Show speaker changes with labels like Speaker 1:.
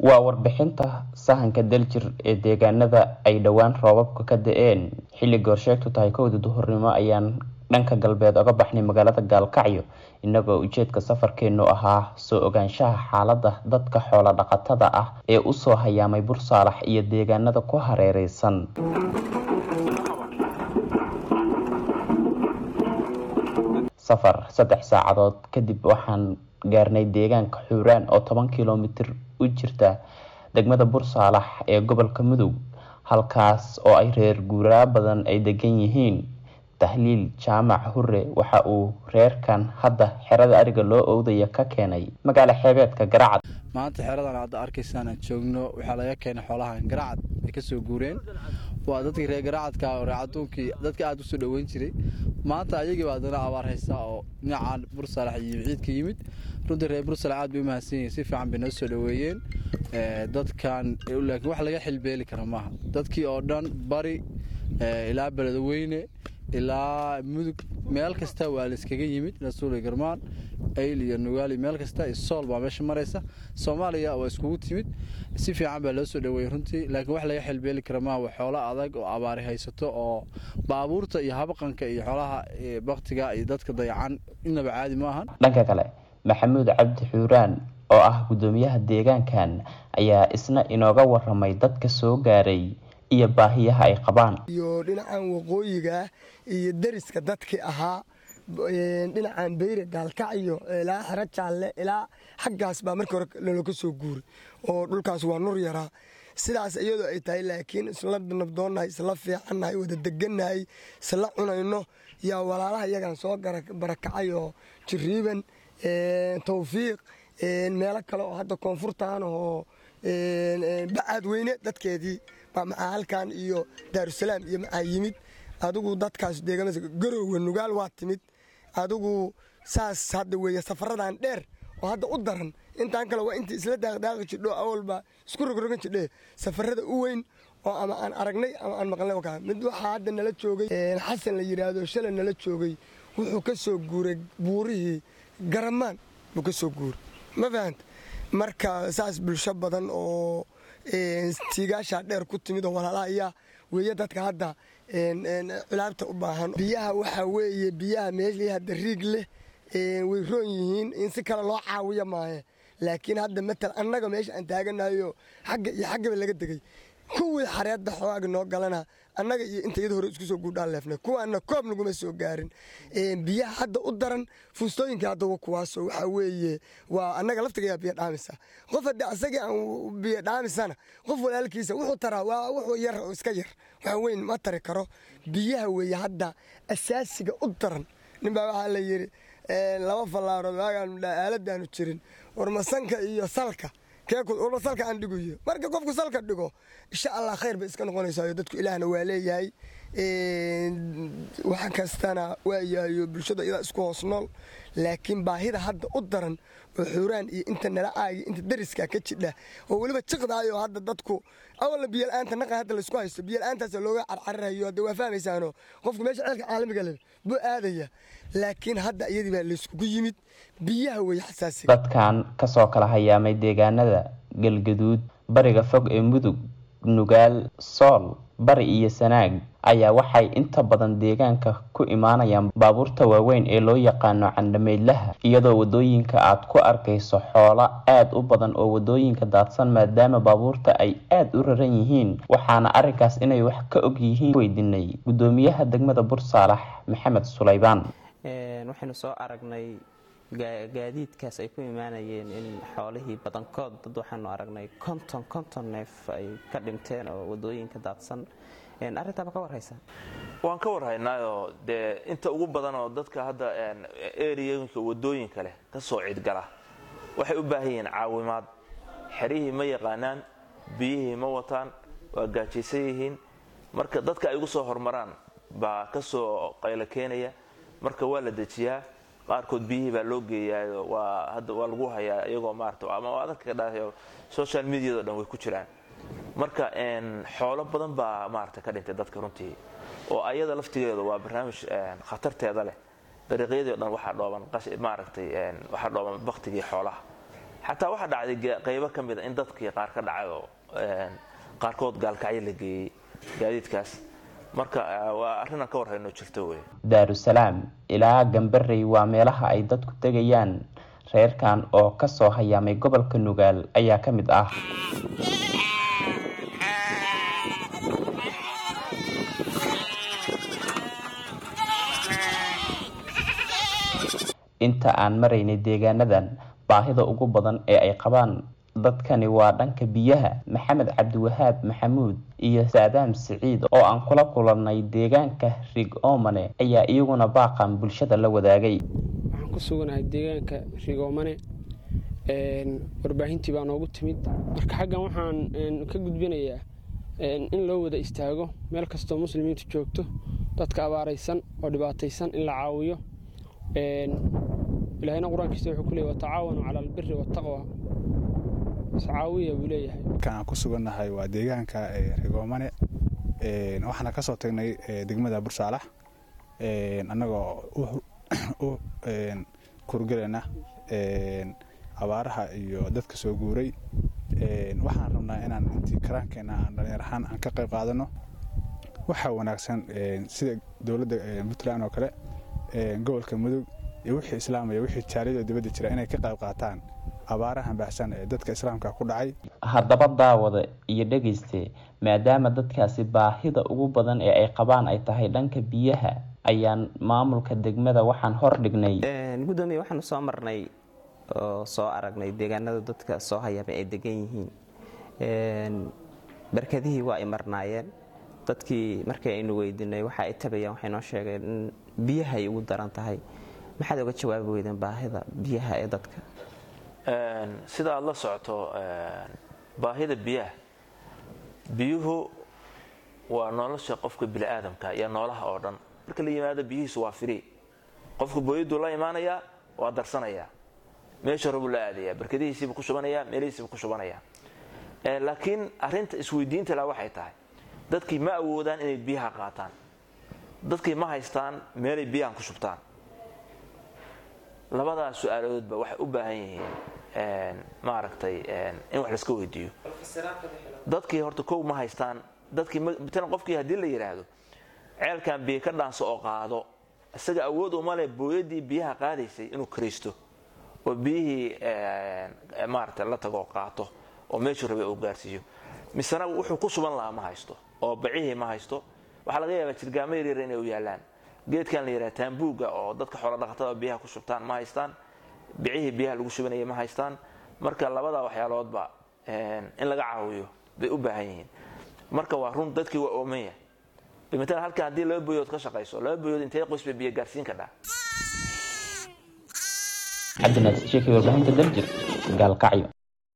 Speaker 1: waa warbixinta sahanka daljir ee deegaanada ay dhowaan roobabka ka da-een xilli goorsheegtu tahay kowda duhurnimo ayaan dhanka galbeed oga baxnay magaalada gaalkacyo inagoo ujeedka safarkeenu ahaa soo ogaanshaha xaalada dadka xoola dhaqatada ah ee usoo hayaamay bursaalax iyo deegaanada ku hareereysan safar saddex saacadood kadib waxaan gaarnay deegaanka xuuraan oo toban kilomitir u jirta degmada bursaalax ee gobolka mudug halkaas oo ay reer guuraa badan ay degan yihiin tahliil jaamac hure waxa uu reerkan hadda xerada ariga loo oodaya ka keenay magaalo xeebeedka garacad
Speaker 2: maanta xeradan hadda arkaysaan aan joogno waxaa laga keenay xoolahan garacad ay kasoo guureen waa dadkii reer garacadka oo reecaduunkii dadka aada usoo dhoweyn jiray maanta ayagiiba haddana abaar haysaa oo dhinacaan bursalax iyo ciidka yimid runtii reer bursalax aad bay u mahadsan yihin si fiican bay noo soo dhoweeyeen dadkan laakiin wax laga xilbeeli kara maaha dadkii oo dhan bari ilaa beledweyne ilaa mudug meel kasta waa la iskaga yimid rasuuli garmaan ayl iyo nugaali meel kasta iyo sool baa meesha maraysa soomaaliya waa iskugu timid si fiican baa loo soo dhoweeyey runtii laakiin wax laga xilbeeli kara maaha waa xoolo adag oo abaari haysato oo baabuurta iyo habaqanka iyo xoolaha baktiga iyo dadka dayacan inaba caadi ma ahan
Speaker 1: dhanka kale maxamuud cabdi xuuraan oo ah guddoomiyaha deegaankan ayaa isna inooga waramay dadka soo gaaray iyo baahiyaha ay qabaan
Speaker 3: iyo dhinacan waqooyiga iyo deriska dadkii ahaa dhinacan beyre gaalkacyo ilaa xero jaalle ilaa xaggaas baa markii hore loloka soo guuri oo dhulkaas waa nur yaraa sidaas iyadoo ay tahay laakiin isla nabdoonnahay isla fiicannahay wada degannahay isla cunayno yaa walaalaha iyagan soo barakacay oo jiriiban tawfiiq meelo kale oo hadda koonfurtaan oo bacaad weyne dadkeedii baa maxaa halkan iyo daarusalaam iyo maxaa yimid adigu dadkaas deegaamada garoowe nugaal waa timid adigu saas hadda weeye safaradan dheer oo hadda u daran intaan kale waa intii isla daaqdaaqi jidho awalba isku rogrogan jidhe safarada u weyn oo ama aan aragnay ama aan maqlnay ka mid waxaa hadda nala joogay xasan la yidhaahdo shalay nala joogay wuxuu ka soo guuray buurihii garamaan buu ka soo guuray ma fahanta marka saas bulsho badan oo tiigaashaa dheer ku timid oo walaalaha ayaa weeye dadka hadda culaabta u baahan biyaha waxaa weeye biyaha meeshii hadda riig leh way roon yihiin in si kale loo caawiya maahe laakiin hadda matal annaga meesha aan taaganayo xagga iyo xaggaba laga degay kuwii xareedda xooaaga noo galana annaga iyo inta iyada hore isku soo guudhaan leefnay kuwaana koob naguma soo gaarin biyaha hadda u daran fuustooyinkai hadda kuwaasoo waxaa weeye waa annaga laftigayaa biyo dhaamisa qof haddii asagii aan biyo dhaamisana qof walaalkiisa wuxuu taraa waa wuxuu yar oo iska yar waxa weyn ma tari karo biyaha weeye hadda asaasiga u daran ninbaa waxaa la yidhi laba fallaarood waagaan aaladaanu jirin warmasanka iyo salka keewarma salka aan dhiguyo marka qofku salka dhigo insha allah khayr bay iska noqonaysaa dadku ilaahna waa leeyahay wax kastana waa yahayo bulshada iyadaa isku hoos nool laakiin baahida hadda u daran oo xuuraan iyo inta nala aagi inta dariska ka jidha oo weliba jiqdaayo hadda dadku awalla biyola'aanta naqa hadda laysku haysto biyola'aantaas looga carcarirayo hadda waa fahmaysaano qofku meesha ceelka caalamiga leh buu aadaya laakiin hadda iyadii baa layskugu yimid biyaha weeye xasaasiga
Speaker 1: dadkan kasoo kala hayaamay deegaanada galgaduud bariga fog ee mudug nugaal sool bari iyo sanaag ayaa waxay inta badan deegaanka ku imaanayaan baabuurta waaweyn ee loo yaqaano candhameydlaha iyadoo wadooyinka aad ku arkayso xoolo aada u badan oo wadooyinka daadsan maadaama baabuurta ay aada u raran yihiin waxaana arrinkaas inay wax ka og yihiin weydiinay guddoomiyaha degmada bursaalax maxamed sulaybaan
Speaker 4: waxaynu soo aragnay gaadiidkaas ay ku imaanayeen in xoolihii badankood dad waxaanu aragnay konton konton neef ay ka dhinteen oo wadooyinka daadsan arrintaa ma ka warhaysa
Speaker 5: waan ka warhaynaayoo dee inta ugu badan oo dadka hadda eriyooyinka wadooyinka leh ka soo cidgala waxay u baahan yihiin caawimaad xerihii ma yaqaanaan biyihii ma wataan waa gaajaysan yihiin marka dadka ay ugu soo hormaraan baa ka soo qaylo keenaya marka waa la dejiyaa qaarkood biyihii baa loo geeyaa waa hadda waa lagu hayaa iyagoo maarata ama dadka ka dhahayo social mediado dhan way ku jiraan marka xoolo badan baa maarata ka dhintay dadka runtii oo ayada laftigeedu waa barnaamij khatarteeda leh dariiqyadii o dhan waxaa dhooban maaragtay waxaa dhooban baktigii xoolaha xataa waxaa dhacday qaybo ka mida in dadkii qaar ka dhacay oo qaarkood gaalkacyo la geeyey gaadiidkaas marka waa arrinaan ka warhayno jirto wey
Speaker 1: daarusalaam ilaa gambarey waa meelaha ay dadku tegayaan reerkan oo kasoo hayaamay gobolka nugaal ayaa ka mid ah inta aan maraynay deegaanadan baahida ugu badan ee ay qabaan dadkani waa dhanka biyaha maxamed cabdiwahaab maxamuud iyo saadaam siciid oo aan kula kulannay deegaanka rig oomane ayaa iyaguna baaqan bulshada la wadaagay
Speaker 6: waxaan ku suganahay deegaanka rigoomane warbaahintii baa noogu timid marka xaggan waxaan ka gudbinayaa in loo wada istaago meel kastoo muslimiintu joogto dadka abaaraysan oo dhibaataysan in la caawiyo ilaahayna qur-aankiisa wuxuu ku leeyay watacaawanuu cala albiri waataqwa iscaawiya buu leeyahay
Speaker 7: markaan aan ku sugannahay waa deegaanka rigoomane waxaana ka soo tagnay degmada bursaalax annagoo u kurgelayna abaaraha iyo dadka soo guuray waxaan rabnaa inaan intii karaankeenna aan dhallinyar ahaan aan ka qayb qaadano waxaa wanaagsan sida dowladda puntland oo kale gobolka mudug iyo wixii islaamaya wixii jaaliyada dibadda jira inay ka qayb qaataan abaarahan baahsan ee dadka islaamka ku dhacay
Speaker 1: haddaba daawada iyo dhegayste maadaama dadkaasi baahida ugu badan ee ay qabaan ay tahay dhanka biyaha ayaan maamulka degmada waxaan hor dhignay
Speaker 4: gudoomiye waxaanu soo marnay oo soo aragnay deegaanada dadka soo hayaamay ay degan yihiin barkadihii waa ay marnaayeen dadkii markii aynu weydiinay waxa ay tabayaan waxay noo sheegeen in biyaha ay ugu daran tahay maxaad oga jawaabi weydeen baahida biyaha ee dadka
Speaker 5: sida aada la socoto baahida biyaha biyuhu waa nolosha qofka biniaadamka iyo noolaha oo dhan marka la yimaado biyihiisu waa firi qofka booyaduu la imaanayaa waa darsanayaa meesha rabuu la aadayaa barkadihiisiibu ku shubanayaa meelihiisiibu ku shubanayaa laakiin arinta isweydiinta la waxay tahay dadkii ma awoodaan inay biyaha qaataan dadkii ma haystaan meelay biyahan ku shubtaan labadaas su-aaladoodba waxay u baahan yihiin maaragtay in wax laska weydiiyo dadkii horta kow ma haystaan dadkii matalan qofkii haddii la yidhaahdo ceelkan biyo ka dhaanso oo qaado isaga awood uma leh booyadii biyaha qaadaysay inuu karaysto oo biyihii maaragtay la tago qaato oo meeshuu rabay uu gaarsiiyo misena wuxuu ku suban lahaa ma haysto oo bacihii ma haysto waxaa laga yaabaa jirgaamo yaryar inay u yaalaan geedkan la yidhaha taambuuga oo dadka xoolodhaqatada biyaha ku shubtaan ma haystaan bicihii biyaha lagu shubanaya ma haystaan marka labada waxyaaloodba in laga caawiyo bay u baahan yihiin marka waa run dadkii waa oomanya matalan halkan haddii laba boyood ka shaqayso laba boyood intee qoys bay biyo gaarsiin kadhaa
Speaker 1: cabdinaas sheekay warbaahinta daljir gaalkacyo